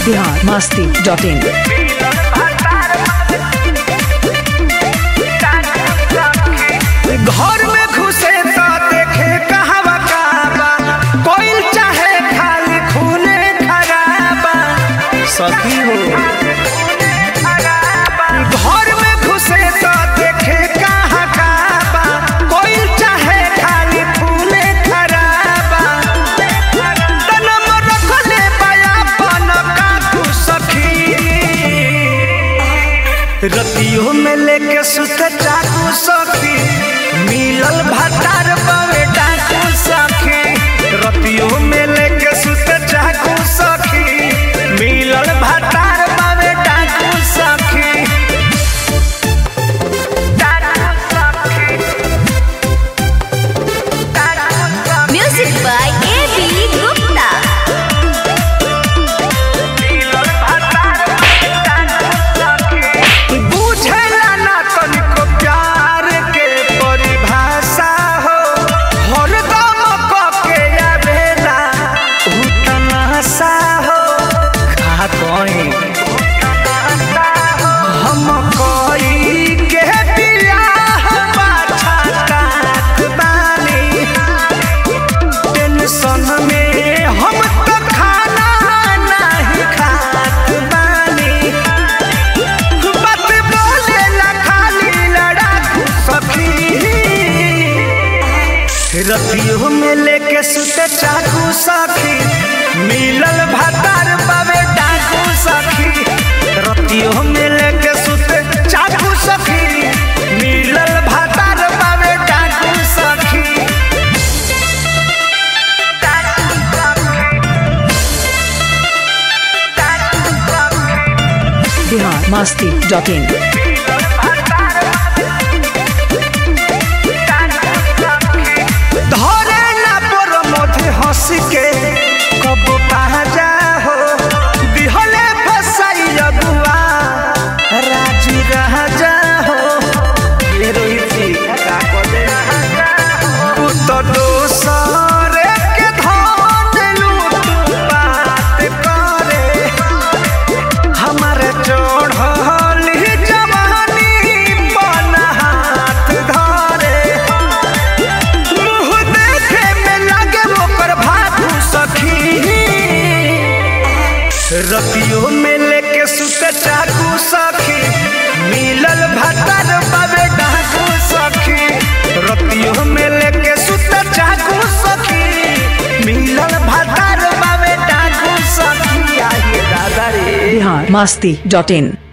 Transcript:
Bihar Masti dot in घर में घुसे तो देखे कहवा काबा कोई चाहे खाली खूने खराबा सखी हो घर में घुसे तो देखे कहाँ काबा कोई चाहे खाली खूने खराबा तनम रखले बया पन काकू सखी रतियों में लेके सुत चाकू सखी मिलल भतार बवे डाकू सखी रतियों में लेके सुत चाकू सखी मिलल भतार बवे डाकू सखी डाकू सखी डाकू सखी Music by A.B. Gupta. बुझेला ना तनिको प्यार के परिभाषा हो हरदम कके आवेला उ तमाशा हो का कहीं हम कोई के बियाह पाछा काट बानी टेंशन में हम तो खाना नहीं खात बानी बात बोलेला खाली लड़ाकू सखी रतियों में लेके सुते चाकू सखी मिलल भतार बाबे डाकू सखी रतियों में लेके सुते चाकू सखी मिलल भतार बाबे डाकू सखी डाकू सखी बिहार मस्ती डॉट इन धरे ना पर मधे हंस के कब जा हो दिहले फसाई अगुआ राजी राजा हो ये रोहित जी का कोदे उ तो दोसर के धन लूट बात करे हमारे चढ़ल जवानी बन हाथ धरे मुँह देखे में लगे ओकर भागू सखी रतियों में लेके सुते चाकू सखी मिलल भतर बाबे डाकू सखी रतियों में लेके सुते चाकू सखी मिलल भतर बाबे डाकू सखी आइए दादा रे बिहार मस्ती डॉट इन